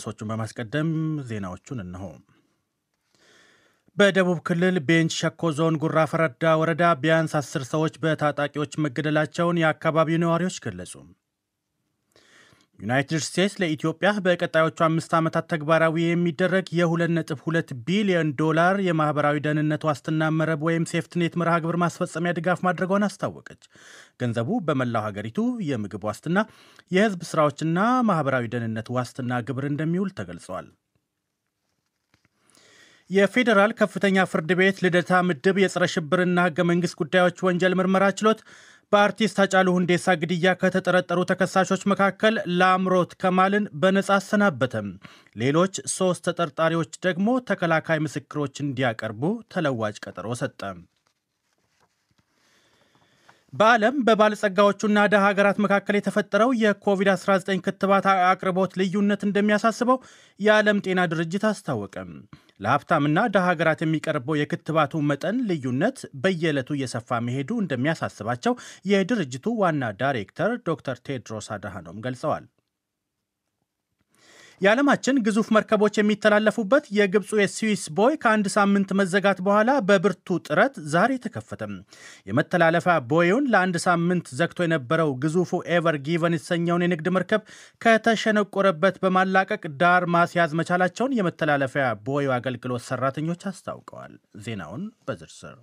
ሶቹን በማስቀደም ዜናዎቹን እነሆ። በደቡብ ክልል ቤንች ሸኮ ዞን ጉራ ፈረዳ ወረዳ ቢያንስ አስር ሰዎች በታጣቂዎች መገደላቸውን የአካባቢው ነዋሪዎች ገለጹ። ዩናይትድ ስቴትስ ለኢትዮጵያ በቀጣዮቹ አምስት ዓመታት ተግባራዊ የሚደረግ የ2.2 ቢሊዮን ዶላር የማኅበራዊ ደህንነት ዋስትና መረብ ወይም ሴፍትኔት መርሃ ግብር ማስፈጸሚያ ድጋፍ ማድረጓን አስታወቀች። ገንዘቡ በመላው ሀገሪቱ የምግብ ዋስትና፣ የሕዝብ ሥራዎችና ማኅበራዊ ደህንነት ዋስትና ግብር እንደሚውል ተገልጸዋል። የፌዴራል ከፍተኛ ፍርድ ቤት ልደታ ምድብ የጸረ ሽብርና ሕገ መንግሥት ጉዳዮች ወንጀል ምርመራ ችሎት በአርቲስት ሃጫሉ ሁንዴሳ ግድያ ከተጠረጠሩ ተከሳሾች መካከል ላምሮት ከማልን በነጻ አሰናበተም። ሌሎች ሦስት ተጠርጣሪዎች ደግሞ ተከላካይ ምስክሮች እንዲያቀርቡ ተለዋጭ ቀጠሮ ሰጠ። በዓለም በባለጸጋዎቹና ደሃ ሀገራት መካከል የተፈጠረው የኮቪድ-19 ክትባት አቅርቦት ልዩነት እንደሚያሳስበው የዓለም ጤና ድርጅት አስታወቀም። ለሀብታምና ደሃ ሀገራት የሚቀርበው የክትባቱ መጠን ልዩነት በየዕለቱ እየሰፋ መሄዱ እንደሚያሳስባቸው የድርጅቱ ዋና ዳይሬክተር ዶክተር ቴድሮስ አድሃኖም ገልጸዋል። የዓለማችን ግዙፍ መርከቦች የሚተላለፉበት የግብፁ የስዊስ ቦይ ከአንድ ሳምንት መዘጋት በኋላ በብርቱ ጥረት ዛሬ ተከፈተም። የመተላለፊያ ቦዩን ለአንድ ሳምንት ዘግቶ የነበረው ግዙፉ ኤቨር ጊቨን የተሰኘውን የንግድ መርከብ ከተሸነቆረበት በማላቀቅ ዳር ማስያዝ መቻላቸውን የመተላለፊያ ቦዩ አገልግሎት ሰራተኞች አስታውቀዋል። ዜናውን በዝርዝር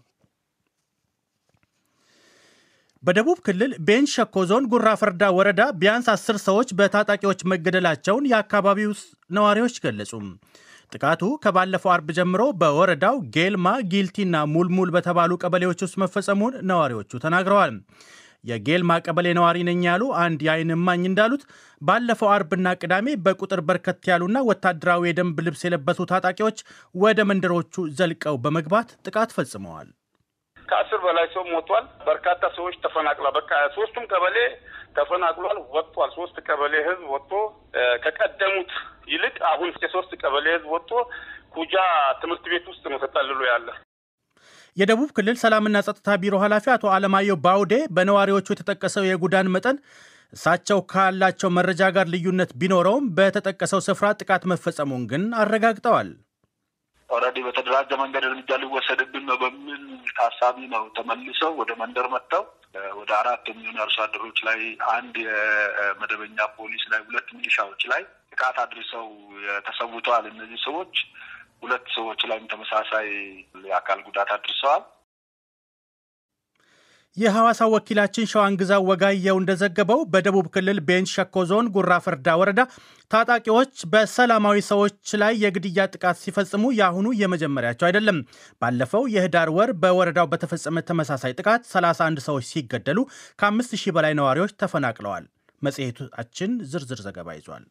በደቡብ ክልል ቤንች ሸኮ ዞን ጉራ ፈርዳ ወረዳ ቢያንስ አስር ሰዎች በታጣቂዎች መገደላቸውን የአካባቢው ነዋሪዎች ገለጹ። ጥቃቱ ከባለፈው አርብ ጀምሮ በወረዳው ጌልማ፣ ጊልቲና ሙልሙል በተባሉ ቀበሌዎች ውስጥ መፈጸሙን ነዋሪዎቹ ተናግረዋል። የጌልማ ቀበሌ ነዋሪ ነኝ ያሉ አንድ የዓይን እማኝ እንዳሉት ባለፈው አርብና ቅዳሜ በቁጥር በርከት ያሉና ወታደራዊ የደንብ ልብስ የለበሱ ታጣቂዎች ወደ መንደሮቹ ዘልቀው በመግባት ጥቃት ፈጽመዋል። ከአስር በላይ ሰው ሞቷል። በርካታ ሰዎች ተፈናቅሏል። በቃ ሶስቱም ቀበሌ ተፈናቅሏል፣ ወጥቷል። ሶስት ቀበሌ ህዝብ ወጥቶ ከቀደሙት ይልቅ አሁን የሶስት ቀበሌ ህዝብ ወጥቶ ኩጃ ትምህርት ቤት ውስጥ ነው ተጠልሎ ያለ። የደቡብ ክልል ሰላምና ጸጥታ ቢሮ ኃላፊ አቶ አለማየሁ ባውዴ በነዋሪዎቹ የተጠቀሰው የጉዳን መጠን እሳቸው ካላቸው መረጃ ጋር ልዩነት ቢኖረውም በተጠቀሰው ስፍራ ጥቃት መፈጸሙን ግን አረጋግጠዋል። ኦልሬዲ በተደራጀ መንገድ እርምጃ ሊወሰድብን ነው በሚል ታሳቢ ነው ተመልሰው ወደ መንደር መጥተው ወደ አራት የሚሆኑ አርሶ አደሮች ላይ፣ አንድ የመደበኛ ፖሊስ ላይ፣ ሁለት ሚሊሻዎች ላይ ጥቃት አድርሰው ተሰውተዋል። እነዚህ ሰዎች ሁለት ሰዎች ላይም ተመሳሳይ የአካል ጉዳት አድርሰዋል። የሐዋሳ ወኪላችን ሸዋንግዛው ወጋየው እንደዘገበው በደቡብ ክልል ቤንች ሸኮ ዞን ጉራ ፈርዳ ወረዳ ታጣቂዎች በሰላማዊ ሰዎች ላይ የግድያ ጥቃት ሲፈጽሙ የአሁኑ የመጀመሪያቸው አይደለም። ባለፈው የህዳር ወር በወረዳው በተፈጸመ ተመሳሳይ ጥቃት 31 ሰዎች ሲገደሉ ከአምስት ሺህ በላይ ነዋሪዎች ተፈናቅለዋል። መጽሔታችን ዝርዝር ዘገባ ይዟል።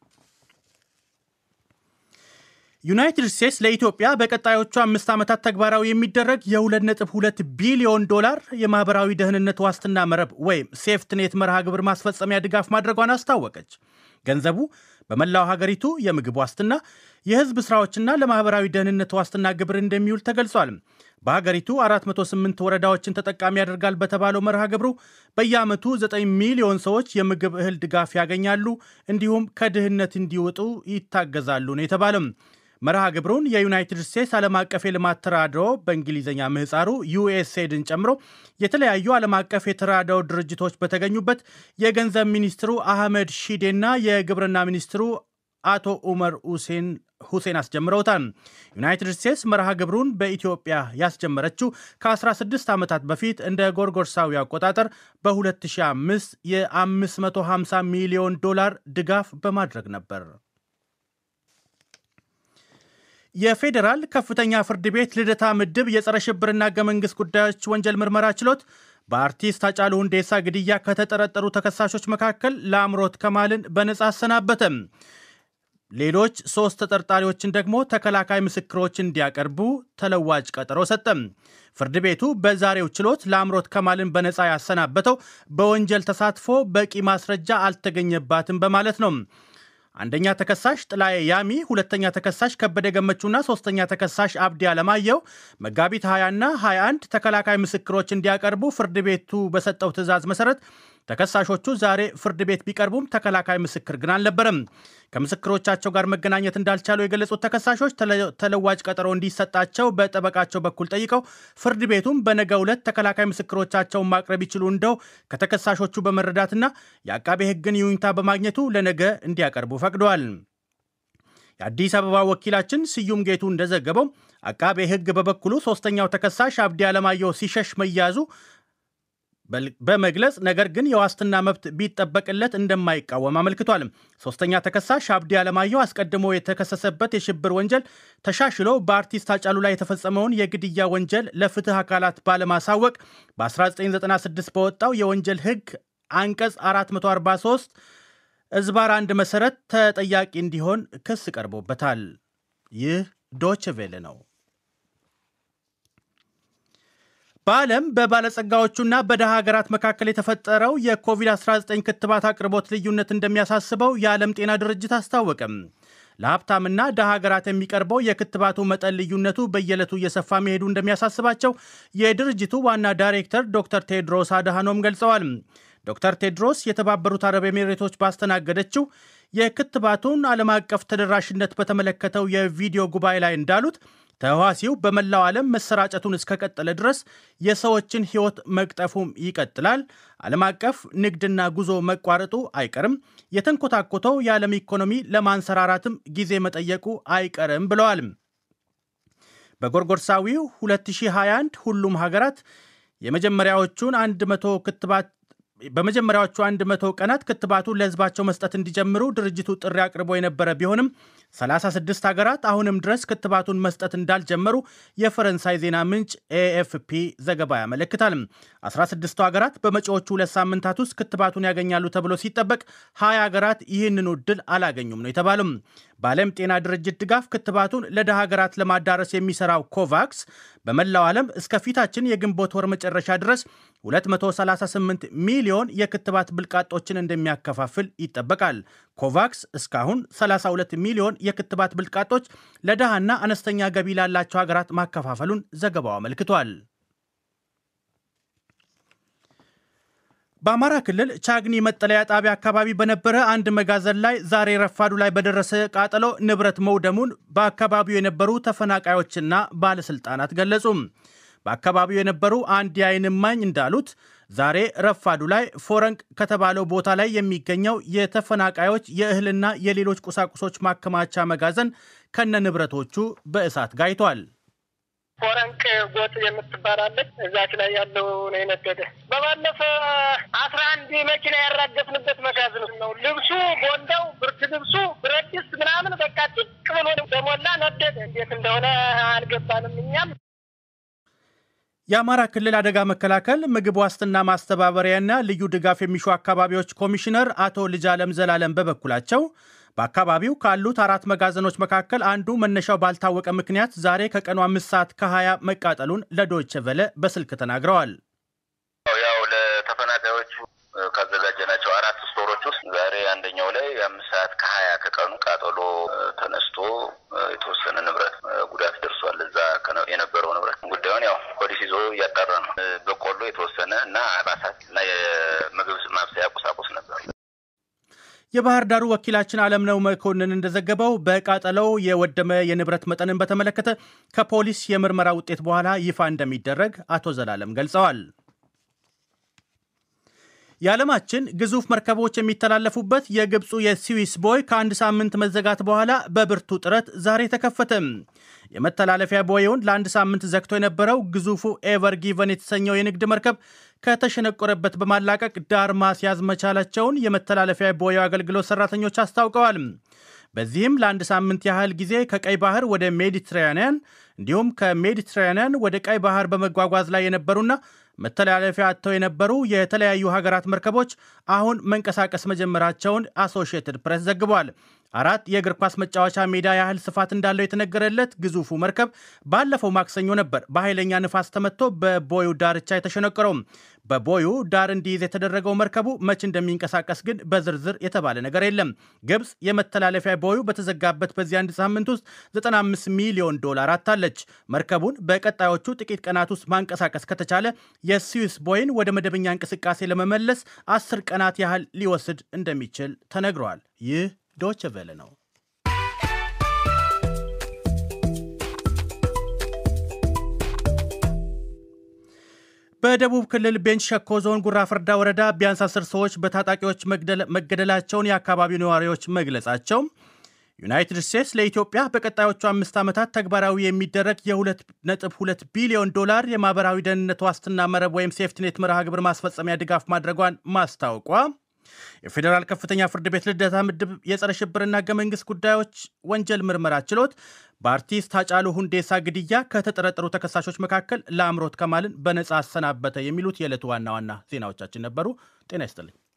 ዩናይትድ ስቴትስ ለኢትዮጵያ በቀጣዮቹ አምስት ዓመታት ተግባራዊ የሚደረግ የ2.2 ቢሊዮን ዶላር የማኅበራዊ ደህንነት ዋስትና መረብ ወይም ሴፍትኔት መርሃ ግብር ማስፈጸሚያ ድጋፍ ማድረጓን አስታወቀች። ገንዘቡ በመላው ሀገሪቱ የምግብ ዋስትና፣ የሕዝብ ሥራዎችና ለማኅበራዊ ደህንነት ዋስትና ግብር እንደሚውል ተገልጿል። በሀገሪቱ 408 ወረዳዎችን ተጠቃሚ ያደርጋል በተባለው መርሃ ግብሩ በየዓመቱ 9 ሚሊዮን ሰዎች የምግብ እህል ድጋፍ ያገኛሉ፣ እንዲሁም ከድህነት እንዲወጡ ይታገዛሉ ነው የተባለም። መርሃ ግብሩን የዩናይትድ ስቴትስ ዓለም አቀፍ የልማት ተራድኦ በእንግሊዝኛ ምህፃሩ ዩኤስኤድን ጨምሮ የተለያዩ ዓለም አቀፍ የተራድኦ ድርጅቶች በተገኙበት የገንዘብ ሚኒስትሩ አህመድ ሺዴና የግብርና ሚኒስትሩ አቶ ኡመር ሁሴን አስጀምረውታል። ዩናይትድ ስቴትስ መርሃ ግብሩን በኢትዮጵያ ያስጀመረችው ከ16 ዓመታት በፊት እንደ ጎርጎርሳዊ አቆጣጠር በ2005 የ550 ሚሊዮን ዶላር ድጋፍ በማድረግ ነበር። የፌዴራል ከፍተኛ ፍርድ ቤት ልደታ ምድብ የጸረ ሽብርና ሕገ መንግሥት ጉዳዮች ወንጀል ምርመራ ችሎት በአርቲስት ሃጫሉ ሁንዴሳ ግድያ ከተጠረጠሩ ተከሳሾች መካከል ለአምሮት ከማልን በነጻ አሰናበተም። ሌሎች ሦስት ተጠርጣሪዎችን ደግሞ ተከላካይ ምስክሮች እንዲያቀርቡ ተለዋጭ ቀጠሮ ሰጠም። ፍርድ ቤቱ በዛሬው ችሎት ለአምሮት ከማልን በነጻ ያሰናበተው በወንጀል ተሳትፎ በቂ ማስረጃ አልተገኘባትም በማለት ነው። አንደኛ ተከሳሽ ጥላዬ ያሚ፣ ሁለተኛ ተከሳሽ ከበደ ገመቹና ሶስተኛ ተከሳሽ አብዲ አለማየሁ መጋቢት 20ና 21 ተከላካይ ምስክሮች እንዲያቀርቡ ፍርድ ቤቱ በሰጠው ትዕዛዝ መሰረት ተከሳሾቹ ዛሬ ፍርድ ቤት ቢቀርቡም ተከላካይ ምስክር ግን አልነበረም። ከምስክሮቻቸው ጋር መገናኘት እንዳልቻሉ የገለጹት ተከሳሾች ተለዋጭ ቀጠሮ እንዲሰጣቸው በጠበቃቸው በኩል ጠይቀው ፍርድ ቤቱም በነገው ዕለት ተከላካይ ምስክሮቻቸውን ማቅረብ ይችሉ እንደው ከተከሳሾቹ በመረዳትና የአቃቤ ሕግን ይሁንታ በማግኘቱ ለነገ እንዲያቀርቡ ፈቅደዋል። የአዲስ አበባ ወኪላችን ስዩም ጌቱ እንደዘገበው አቃቤ ሕግ በበኩሉ ሶስተኛው ተከሳሽ አብዲ አለማየሁ ሲሸሽ መያዙ በመግለጽ ነገር ግን የዋስትና መብት ቢጠበቅለት እንደማይቃወም አመልክቷል። ሶስተኛ ተከሳሽ አብዲ አለማየሁ አስቀድሞ የተከሰሰበት የሽብር ወንጀል ተሻሽሎ በአርቲስት አጫሉ ላይ የተፈጸመውን የግድያ ወንጀል ለፍትህ አካላት ባለማሳወቅ በ1996 በወጣው የወንጀል ሕግ አንቀጽ 443 እዝባር አንድ መሰረት ተጠያቂ እንዲሆን ክስ ቀርቦበታል። ይህ ዶች ቬለ ነው። በዓለም በባለጸጋዎቹና በደሃ ሀገራት መካከል የተፈጠረው የኮቪድ-19 ክትባት አቅርቦት ልዩነት እንደሚያሳስበው የዓለም ጤና ድርጅት አስታወቀም። ለሀብታምና ደሃ ሀገራት የሚቀርበው የክትባቱ መጠን ልዩነቱ በየዕለቱ እየሰፋ መሄዱ እንደሚያሳስባቸው የድርጅቱ ዋና ዳይሬክተር ዶክተር ቴድሮስ አድሃኖም ገልጸዋል። ዶክተር ቴድሮስ የተባበሩት አረብ ኤሚሬቶች ባስተናገደችው የክትባቱን ዓለም አቀፍ ተደራሽነት በተመለከተው የቪዲዮ ጉባኤ ላይ እንዳሉት ተህዋሲው በመላው ዓለም መሰራጨቱን እስከቀጠለ ድረስ የሰዎችን ሕይወት መቅጠፉም ይቀጥላል። ዓለም አቀፍ ንግድና ጉዞ መቋረጡ አይቀርም። የተንኮታኮተው የዓለም ኢኮኖሚ ለማንሰራራትም ጊዜ መጠየቁ አይቀርም ብለዋል። በጎርጎርሳዊው 2021 ሁሉም ሀገራት የመጀመሪያዎቹን 100 ክትባት በመጀመሪያዎቹ 100 ቀናት ክትባቱን ለሕዝባቸው መስጠት እንዲጀምሩ ድርጅቱ ጥሪ አቅርቦ የነበረ ቢሆንም 36 ሀገራት አሁንም ድረስ ክትባቱን መስጠት እንዳልጀመሩ የፈረንሳይ ዜና ምንጭ ኤኤፍፒ ዘገባ ያመለክታል። 16ቱ ሀገራት በመጪዎቹ ሁለት ሳምንታት ውስጥ ክትባቱን ያገኛሉ ተብሎ ሲጠበቅ 20 ሀገራት ይህንኑ እድል አላገኙም ነው የተባሉም። በዓለም ጤና ድርጅት ድጋፍ ክትባቱን ለደሃ ሀገራት ለማዳረስ የሚሰራው ኮቫክስ በመላው ዓለም እስከ ፊታችን የግንቦት ወር መጨረሻ ድረስ 238 ሚሊዮን የክትባት ብልቃጦችን እንደሚያከፋፍል ይጠበቃል። ኮቫክስ እስካሁን 32 ሚሊዮን የክትባት ብልቃጦች ለድሃና አነስተኛ ገቢ ላላቸው ሀገራት ማከፋፈሉን ዘገባው አመልክቷል። በአማራ ክልል ቻግኒ መጠለያ ጣቢያ አካባቢ በነበረ አንድ መጋዘን ላይ ዛሬ ረፋዱ ላይ በደረሰ ቃጠሎ ንብረት መውደሙን በአካባቢው የነበሩ ተፈናቃዮችና ባለሥልጣናት ገለጹ። በአካባቢው የነበሩ አንድ የዓይን እማኝ እንዳሉት ዛሬ ረፋዱ ላይ ፎረንቅ ከተባለው ቦታ ላይ የሚገኘው የተፈናቃዮች የእህልና የሌሎች ቁሳቁሶች ማከማቻ መጋዘን ከነ ንብረቶቹ በእሳት ጋይቷል። ፎረንቅ ጎጥ የምትባላለች እዛች ላይ ያለው ነው የነደደ። በባለፈ አስራ አንድ መኪና ያራገፍንበት መጋዘን ነው። ልብሱ፣ ቦንዳው፣ ብርድ ልብሱ፣ ብረት ድስት ምናምን በቃ ጭቅ ብሎ በሞላ ነደደ። እንዴት እንደሆነ አልገባንም እኛም የአማራ ክልል አደጋ መከላከል ምግብ ዋስትና ማስተባበሪያና ልዩ ድጋፍ የሚሹ አካባቢዎች ኮሚሽነር አቶ ልጃለም ዘላለም በበኩላቸው በአካባቢው ካሉት አራት መጋዘኖች መካከል አንዱ መነሻው ባልታወቀ ምክንያት ዛሬ ከቀኑ አምስት ሰዓት ከሀያ መቃጠሉን ለዶይቼ ቬለ በስልክ ተናግረዋል። ያው ለተፈናቃዮቹ ካዘጋጀናቸው አራት ስቶሮች ውስጥ ዛሬ አንደኛው ላይ አምስት ሰዓት ከሀያ ከቀኑ ቃጠሎ ተነስቶ የተወሰነ ንብረት ጉዳት ደርሷል። እዛ የነበረው ንብረት ጉዳዩን ያው ፖሊስ ይዞ እያጣራ ነው። በቆሎ የተወሰነ እና አልባሳት እና የምግብ ማብሰያ ቁሳቁስ ነበር። የባህር ዳሩ ወኪላችን አለምነው መኮንን እንደዘገበው በቃጠለው የወደመ የንብረት መጠንን በተመለከተ ከፖሊስ የምርመራ ውጤት በኋላ ይፋ እንደሚደረግ አቶ ዘላለም ገልጸዋል። የዓለማችን ግዙፍ መርከቦች የሚተላለፉበት የግብፁ የስዊስ ቦይ ከአንድ ሳምንት መዘጋት በኋላ በብርቱ ጥረት ዛሬ ተከፈተ። የመተላለፊያ ቦይውን ለአንድ ሳምንት ዘግቶ የነበረው ግዙፉ ኤቨር ጊቨን የተሰኘው የንግድ መርከብ ከተሸነቆረበት በማላቀቅ ዳር ማስያዝ መቻላቸውን የመተላለፊያ ቦዩ አገልግሎት ሰራተኞች አስታውቀዋል። በዚህም ለአንድ ሳምንት ያህል ጊዜ ከቀይ ባህር ወደ ሜዲትራኒያን እንዲሁም ከሜዲትራኒያን ወደ ቀይ ባህር በመጓጓዝ ላይ የነበሩና መተላለፊያ አጥተው የነበሩ የተለያዩ ሀገራት መርከቦች አሁን መንቀሳቀስ መጀመራቸውን አሶሺየትድ ፕሬስ ዘግቧል። አራት የእግር ኳስ መጫወቻ ሜዳ ያህል ስፋት እንዳለው የተነገረለት ግዙፉ መርከብ ባለፈው ማክሰኞ ነበር በኃይለኛ ንፋስ ተመትቶ በቦዩ ዳርቻ የተሸነቀረው። በቦዩ ዳር እንዲይዝ የተደረገው መርከቡ መቼ እንደሚንቀሳቀስ ግን በዝርዝር የተባለ ነገር የለም። ግብፅ የመተላለፊያ ቦዩ በተዘጋበት በዚህ አንድ ሳምንት ውስጥ 95 ሚሊዮን ዶላር አታለች። መርከቡን በቀጣዮቹ ጥቂት ቀናት ውስጥ ማንቀሳቀስ ከተቻለ የስዊስ ቦይን ወደ መደበኛ እንቅስቃሴ ለመመለስ አስር ቀናት ያህል ሊወስድ እንደሚችል ተነግሯል። ይህ ዶች ቬለ ነው። በደቡብ ክልል ቤንች ሸኮ ዞን ጉራ ፈርዳ ወረዳ ቢያንስ አስር ሰዎች በታጣቂዎች መገደላቸውን የአካባቢው ነዋሪዎች መግለጻቸው፣ ዩናይትድ ስቴትስ ለኢትዮጵያ በቀጣዮቹ አምስት ዓመታት ተግባራዊ የሚደረግ የ2.2 ቢሊዮን ዶላር የማህበራዊ ደህንነት ዋስትና መረብ ወይም ሴፍትኔት መርሃ ግብር ማስፈጸሚያ ድጋፍ ማድረጓን ማስታወቋ የፌዴራል ከፍተኛ ፍርድ ቤት ልደታ ምድብ የጸረ ሽብርና ህገ መንግስት ጉዳዮች ወንጀል ምርመራ ችሎት በአርቲስት ሃጫሉ ሁንዴሳ ግድያ ከተጠረጠሩ ተከሳሾች መካከል ለአምሮት ከማልን በነጻ አሰናበተ። የሚሉት የዕለቱ ዋና ዋና ዜናዎቻችን ነበሩ። ጤና ይስጥልኝ።